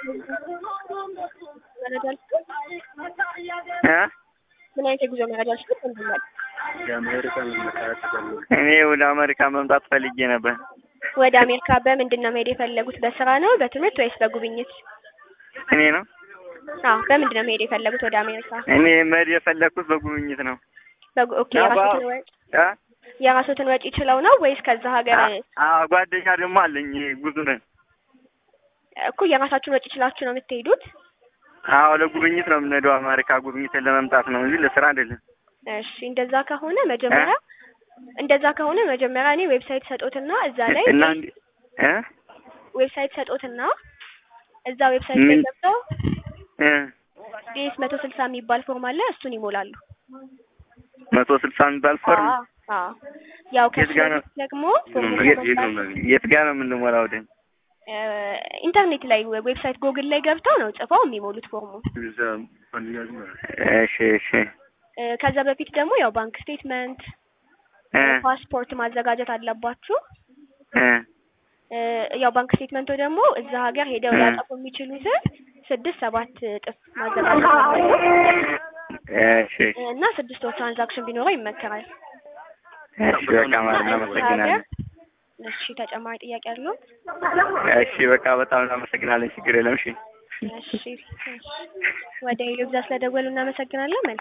መረጃ ልስጥህ? እ ምን አይነት የጉዞ መረጃ ልስጥህ? እንድናል እኔ ወደ አሜሪካ መምጣት ፈልጌ ነበር። ወደ አሜሪካ በምንድን ነው መሄድ የፈለጉት? በስራ ነው፣ በትምህርት ወይስ በጉብኝት? እኔ ነው አዎ፣ በምንድን ነው መሄድ የፈለጉት ወደ አሜሪካ? እኔ መሄድ የፈለግኩት በጉብኝት ነው። በጉ ኦኬ፣ አዎ፣ የራስዎትን ወጪ እ የራስዎትን ወጪ ችለው ነው ወይስ ከዛ ሀገር አዎ ጓደኛ ደግሞ አለኝ ጉዞ ነን። እኮ የራሳችሁን ወጪ ችላችሁ ነው የምትሄዱት? አዎ ለጉብኝት ነው የምንሄደው። አሜሪካ ጉብኝትን ለመምጣት ነው እንጂ ለስራ አይደለም። እሺ እንደዛ ከሆነ መጀመሪያ እንደዛ ከሆነ መጀመሪያ እኔ ዌብሳይት ሰጦትና እዛ ላይ እና እንዲ እ ዌብሳይት ሰጦትና እዛ ዌብሳይት ላይ ምን? ገብተው እ ዲኤስ መቶ ስልሳ የሚባል ፎርም አለ እሱን ይሞላሉ። መቶ ስልሳ የሚባል ፎርም አዎ አዎ። ያው ከሱ የት ጋር ነው? በፊት ደግሞ ፎርም የት የት ጋር ነው የምንሞላው? ወደ ኢንተርኔት ላይ ዌብሳይት ጎግል ላይ ገብተው ነው ጽፈው የሚሞሉት ፎርሙ። እሺ እሺ እ ከዛ በፊት ደግሞ ያው ባንክ ስቴትመንት፣ እ ፓስፖርት ማዘጋጀት አለባችሁ። እ እ ያው ባንክ ስቴትመንቱ ደግሞ እዛ ሀገር ሄደው እ ሊያጠፉ የሚችሉትን ስድስት ሰባት እጥፍ ማዘጋጀት አለባችሁ እሺ እና ስድስት ወር ትራንዛክሽን ቢኖረው ይመከራል። እሺ በቃ ማለት እና እዛ ሀገር እናመሰግናለን። እሺ ተጨማሪ ጥያቄ አለው? እሺ በቃ በጣም እናመሰግናለን። ችግር የለም። እሺ እሺ እሺ። ወደ ሄሎ ብዛ ስለደወሉ እናመሰግናለን። መልካም